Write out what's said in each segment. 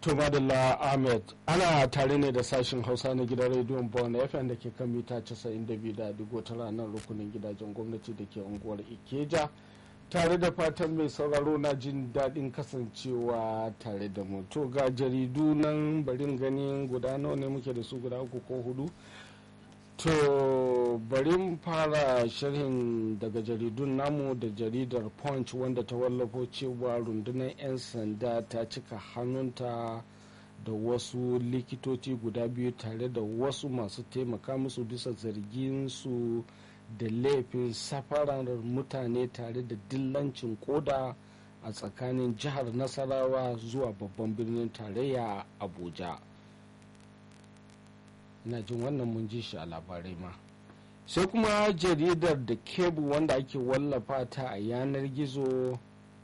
To Madalla Ahmed ana tare ne da sashen Hausa na gidan rediyon Bon FM da ke kan mita 92.9 nan rukunin gidajen gwamnati da ke unguwar Ikeja tare da fatan mai sauraro na jin daɗin kasancewa tare da mu. To ga jaridu nan barin ganin guda nawa ne muke da su guda uku ko hudu. To bari fara sharhin daga jaridun namu da jaridar Punch wanda ta wallafo cewa rundunar 'yan sanda ta cika hannunta da wasu likitoci guda biyu tare da wasu masu taimaka musu bisa zargin su da laifin safarar mutane tare da dillancin koda a tsakanin jihar Nasarawa zuwa babban birnin tarayya Abuja. ina jin wannan mun ji shi a labarai ma sai kuma jaridar da kebu wanda ake wallafa ta a yanar gizo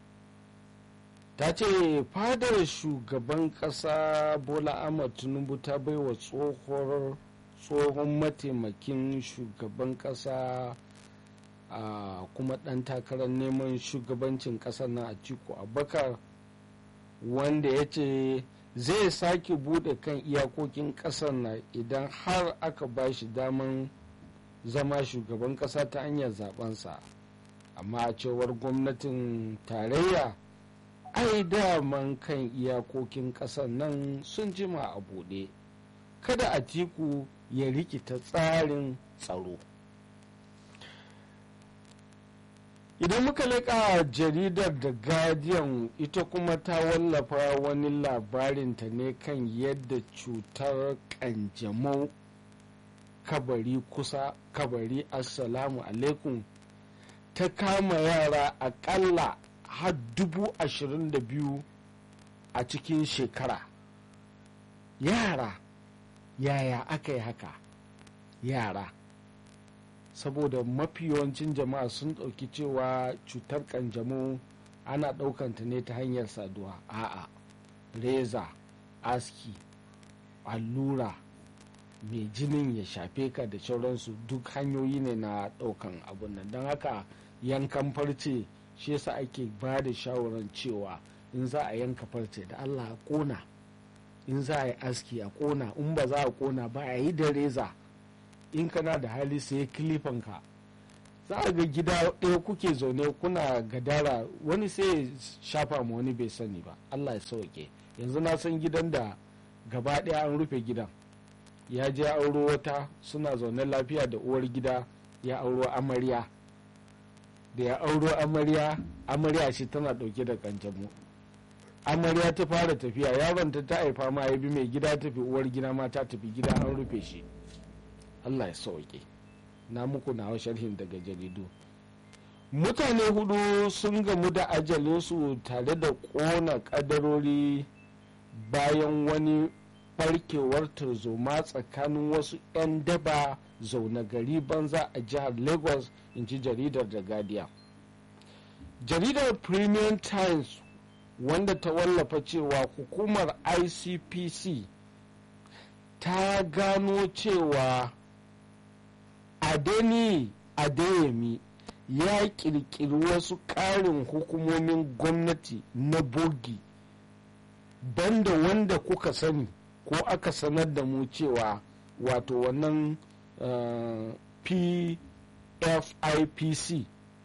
ta ce fadar shugaban kasa bola ahmad tinubu ta baiwa tsohon mataimakin shugaban kasa a kuma dan takarar neman shugabancin kasar na atiku abakar wanda ya ce zai sake bude kan iyakokin kasar na idan har aka ba shi daman zama shugaban kasa ta hanyar zabensa amma a cewar gwamnatin tarayya ai daman kan iyakokin kasar nan sun jima a bude kada a tiku ya rikita tsarin tsaro idan muka leƙa jaridar da guardian ita kuma ta wallafa wani labarinta ne kan yadda cutar kanjamau kabari kusa kabari assalamu alaikum ta kama yara akalla har dubu ashirin da biyu a cikin shekara yara yaya aka yi haka yara saboda mafi yawancin jama'a sun ɗauki cewa cutar kanjamau ana ɗaukanta ne ta hanyar saduwa a'a reza aski allura mai jinin ya shafe ka da sauransu duk hanyoyi ne na ɗaukan abun nan don haka yankan farce shi yasa ake ba da shawarar cewa in za a yanka farce da allah a ƙona in za a yi aski a ƙona in ba za a ƙona ba a yi da reza in kana da hali sai kilifanka za a ga gida ɗaya kuke zaune kuna gadara wani sai shafa ma wani bai sani ba allah ya sauke yanzu na san gidan da gaba ɗaya an rufe gidan ya je auro wata suna zaune lafiya da uwar gida ya auro amarya da ya auro amarya amarya ce tana ɗauke da kanjamu amarya ta fara tafiya yaron ta ta haifa ma ya bi mai gida tafi uwar gida ma ta tafi gida an rufe shi Allah ya sauke na muku nawa sharhin daga jaridu mutane hudu sun gamu da ajalinsu tare da ƙona ƙadarori bayan wani barkewar tarzoma tsakanin wasu 'yan daba zaune gari banza a jihar lagos in ji jaridar da guardian jaridar premium times wanda ta wallafa cewa hukumar icpc ta gano cewa adeni adeyemi ya kirkiri wasu ƙarin hukumomin gwamnati na bogi banda wanda kuka sani ko aka sanar da mu cewa wato wannan uh, pfipc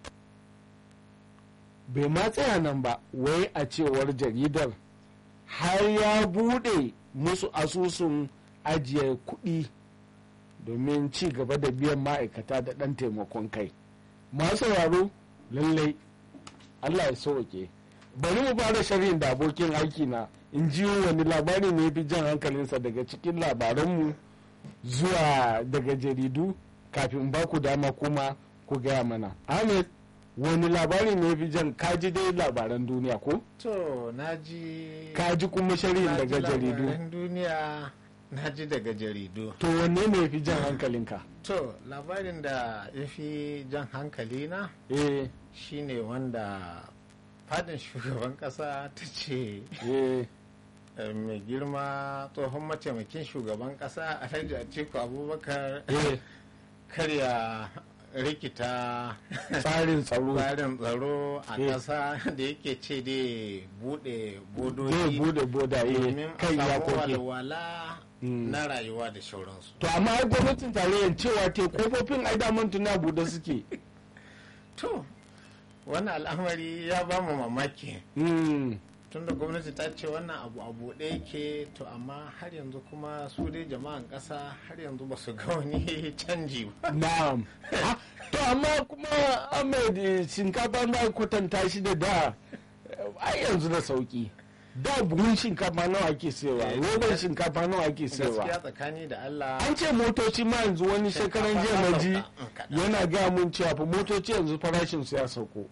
bai ma tsaya nan ba wai a cewar jaridar har ya bude musu asusun ajiye kuɗi domin ci gaba da biyan ma'aikata da ɗan taimakon kai masu sauraro lallai allah ya sauke bari mu fara sharhin da abokin aiki na in ji wani labari ne fi jan hankalinsa daga cikin labaranmu zuwa daga jaridu kafin ba ku dama kuma ku gaya mana ahmed wani labari ne fi jan kaji dai labaran duniya ko? to naji kaji kuma sharhin daga jaridu duniya na ji daga jaridu to wanne ne fi jan hankalinka to labarin da ya fi jan hankali na eh shine wanda fadin shugaban kasa ta ce eh mai girma tsohon mataimakin shugaban kasa alhaji atiku abubakar eh karya rikita tsarin tsaro tsarin tsaro a Eh. ƙasa da yake ce dai bude zai bodoji bude boda domin eh a kan samu iyakoki walwala Mm. na rayuwa da shauransu to amma ai gwamnatin tarayyar cewa te kofofin ai daman tuna bude suke to wannan al'amari ya ba mu mamaki Mm. tunda gwamnati ta ce wannan abu a buɗe yake to amma har yanzu kuma su dai jama'an ƙasa har yanzu ba su ga wani canji ba na'am Ah, to amma kuma ahmed eh, shinkafa na kwatanta shi da da eh, ai yanzu da sauki da buhun shinkafa nawa ake sayarwa Eh, roban shinkafa nawa ake sayarwa gaskiya tsakani da Allah an ce motoci ma yanzu wani shekaran jiya na ji yana gaya mun cewa fa motoci yanzu farashin su ya sauko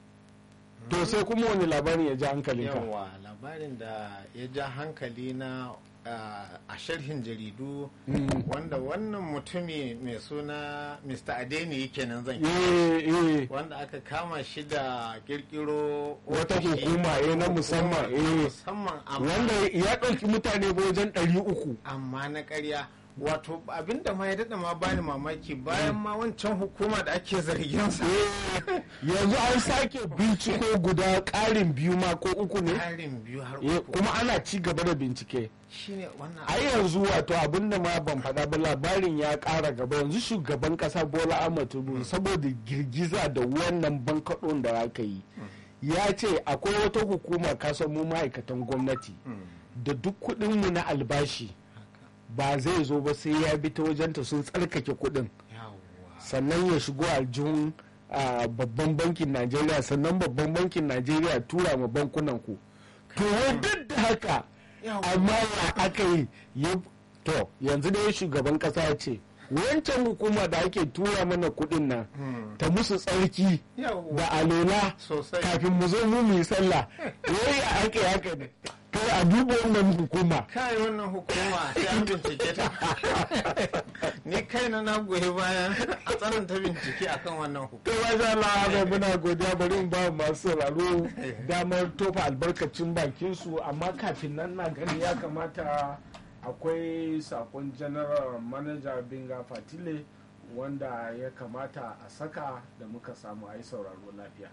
to sai kuma wani labarin ya ji hankalinka yawa labarin da ya ja hankali na ah, a sharhin jaridu Mm. wanda wannan mutumi mai suna mr adeni kenan zan kira eh eh wanda aka kama shi da kirkiro Wata ofishi- hukuma, eh, na musamman, hukuma na eh. musamman amma wanda ya ɗauki mutane wajen ɗari uku amma na ƙarya wato abinda ma ya daɗa ma bani mamaki bayan ma wancan hukuma da ake zargin sa yanzu an sake binciko guda ƙarin biyu ma ko uku ne harin biyu har Eh, uku kuma ana ci gaba da bincike shine wannan ai yanzu wato abinda ma ban faɗa ba labarin ya ƙara gaba yanzu shugaban ƙasa bola ahmad tinubu saboda girgiza da wannan bankaɗon da aka yi ya ce akwai wata hukuma kasan mu ma'aikatan gwamnati Mm, da duk kuɗinmu na albashi haka. ba zai zo ba sai ya bi ta wajenta sun tsarkake kuɗin yawwa sannan ya shigo aljihun a babban bankin najeriya sannan babban bankin najeriya tura ma bankunan ku to wai duk da haka Yawwa. amma ya aka yi ya to yanzu da shugaban kasa ya ce wancan hukuma da ake tura mana kudin nan Mm, ta musu tsarki yawwa. da alola sosai kafin mu zo mu yi sallah wai ya aka yi haka ne kai a duba wannan hukuma kai wannan hukuma sai an bincike ta ni kaina na goyi bayan a tsananta bincike akan wannan hukuma kai ba za Allah bai muna godiya bari mu ba masu sauraro damar tofa albarkacin bakin su amma kafin nan na gani ya kamata akwai sakon general manager binga fatile wanda ya kamata a saka da muka samu a yi sauraro lafiya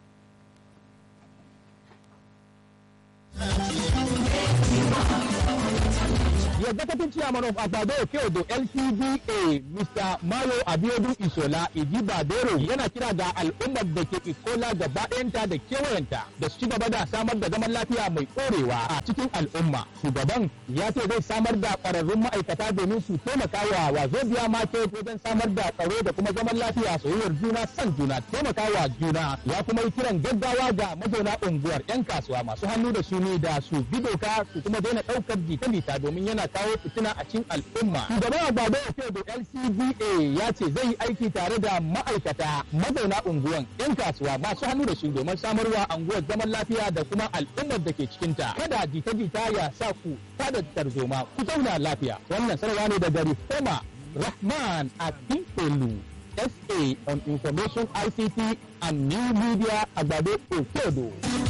The executive chairman of Agbado Okeodo LTDA Mr. Mayo Abiodun Isola Ijibadero yana kira ga al'ummar da ke Ikola gaba ɗayanta da kewayenta da su ci gaba da samar da zaman lafiya mai ɗorewa a cikin al'umma. Shugaban ya ce zai samar da ƙwararrun ma'aikata domin su taimaka wa Wazobia Market wajen samar da tsaro da kuma zaman lafiya soyayyar juna san juna taimaka wa juna ya kuma yi kiran gaggawa ga mazauna unguwar 'yan kasuwa masu hannu da shuni da su bi doka su kuma daina ɗaukar jita-jita domin yana kawo fitina a cikin al'umma. Shugaban Agbado Okeodo LCDA ya ce zai yi aiki tare da ma'aikata mazauna unguwan 'yan kasuwa masu hannu da shuni domin samarwa unguwar zaman lafiya da kuma al'ummar da ke cikinta. Kada jita-jita ya sa ku tada tarzoma ku zauna lafiya. Wannan sanarwa ne daga Reforma Rahman Akinfelu. SA on Information ICT and New Media Agbado Okeodo.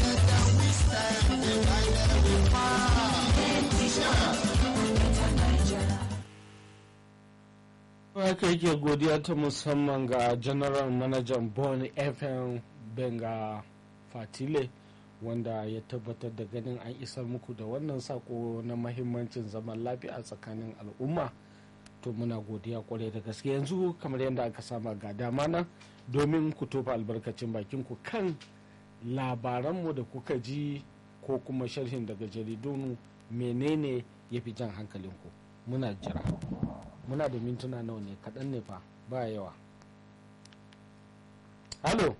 haka yake godiya ta musamman ga general manager bon fm benga fatile wanda ya tabbatar da ganin an isar muku da wannan sako na mahimmancin zaman lafiya a tsakanin al'umma to muna godiya kwarai da gaske yanzu kamar yadda aka sama ga dama nan domin ku tofa albarkacin bakin ku kan labaranmu da kuka ji ko kuma sharhin daga jaridun menene ya fi jan hankalinku muna jira muna da mintuna nawa ne kaɗan ne fa ba yawa halo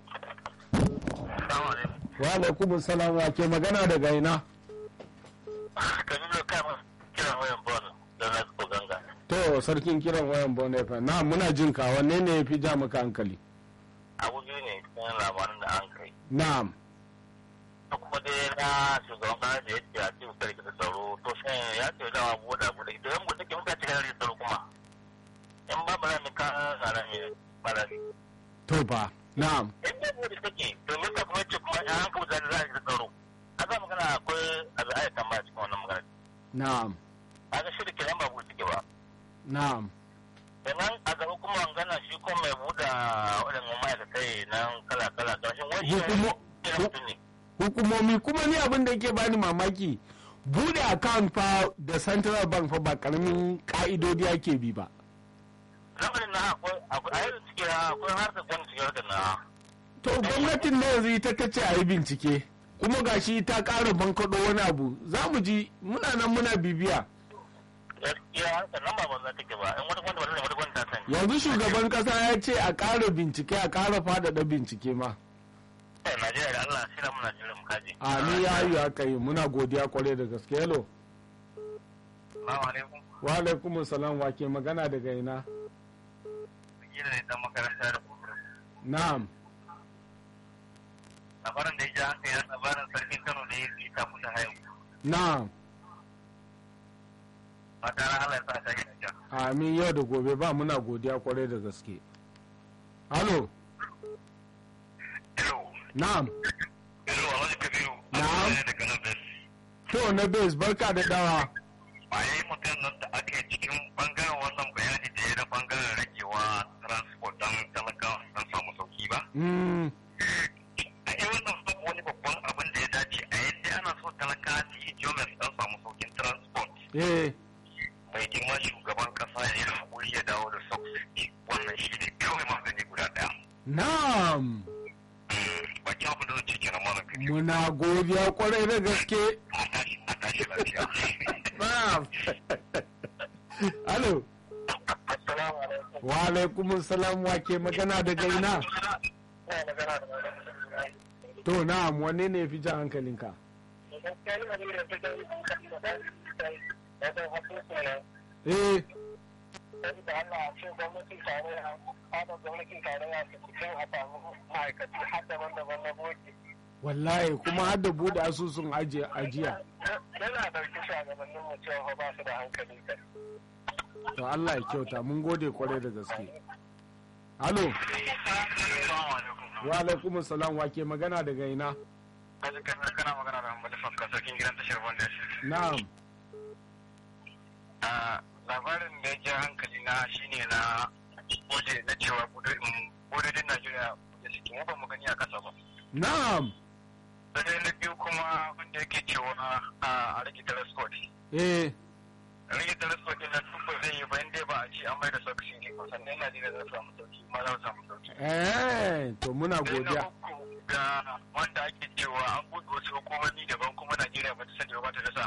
wa alaikum salam wa ke magana daga ina Kabiru kama kiran wayan bon da na ko ganga. to sarkin kiran wayan bone fa na muna jin ka wanne ne ya fi ja maka hankali Abu biyu ne cikin labarin da an kai. na'am Ta kuma dai na shugaban kasa da ya ce a cikin sarki da tsaro to shi ya ce da wa buɗa buɗe to yan buɗe ke muka cikin da tsaro kuma. In ba ba mi ka zara mi ba da ni. to fa na'am In ba buɗe take to me ka kuma ce kuma an hanka mutane za a ji tsaro. A za magana akwai abin ayyukan ba cikin wannan magana. na'am A ga shirin kenan ba buɗe take ba. na'am sannan a gaba kuma an gana shi kuma mai buɗa waɗannan ma'aikatai nan kala-kala ƙarshen wani Hukumo- mutum ne hukumomi kuma ni abin da yake bani mamaki bude account fa da central bank fa ba karamin ka'idodi ake bi ba lamarin na akwai akwai a yanzu ciki akwai harkar gwamnati cikin harkar na to gwamnatin na yanzu ita kace a yi bincike kuma gashi ta ƙara bankaɗo wani abu za mu ji muna nan muna bibiya gaskiya harkar nan ba banza take ba in wata gwamnati ba wata gwamnati ta sani yanzu shugaban ƙasa ya ce a ƙara bincike a ƙara faɗaɗa bincike ma Eh, Najeriya da Allah shi na muna jiran mu kaji a ni ya yi haka yi muna godiya kwarai da gaske hello Assalamu alaikum wa alaikum salam wa ke magana daga ina gina ne dan makaranta da kuma na'am labarin da ya ji hankali na labarin sarkin Kano da ya fi ta kusa hayo na'am ba tare Allah ya sa ta gina ja amin yau da gobe ba muna godiya kwarai da gaske halo Hello na'am Hello Alhaji Kabiru Na'am. ne daga nan Bes to na base barka da dawa a yi mutum nan da aka yi cikin bangaren wannan bayani da ya na bangaren ragewa transport don talakawa don samu sauki ba mm, a yi wannan su wani babban abin da ya dace a yadda ana so talaka su yi jomes don samu saukin transport eh mai girma shugaban kasa ya yi haƙuri ya dawo da subsidy wannan shi ne kawai magani guda ɗaya na'am bakin abin da zan ce kenan malam kabiru muna godiya kwarai da gaske a tashi a tashi lafiya na'am halo assalamu alaikum wa alaikum salam wa ke magana daga ina ina magana da malam to na'am wanne ne fi jan hankalinka gaskiya ni magana da take da da hakuku ne eh da Allah a ce gwamnatin tarayya fadar gwamnatin tarayya su cikin a samu ma'aikaci har daban-daban na boki wallahi kuma har da bude asusun ajiye ajiya yana ɗauki shugabannin mu cewa ba su da hankali kai to Allah ya kyauta mun gode kwarai da gaske halo wa alaikum salam wa ke magana daga ina kaji kana magana da Hambali Fakka sarkin gidan tashar Bondar. na'am labarin da ya ji hankali na shine na waje na cewa bododin Najeriya da suke mu ba mu gani a kasa ba. na'am Sai na biyu kuma wanda yake cewa a rage telescope. eh Rage telescope ɗin nan tun ba zai yi ba inda ba a ce an mai da sauki ne ba sannan Najeriya za su samu sauki ma za su samu sauki. eh to muna Sai na godiya uku ga wanda ake cewa an buɗe wasu hukumomi daban kuma Najeriya ba ta sani ba ta da sa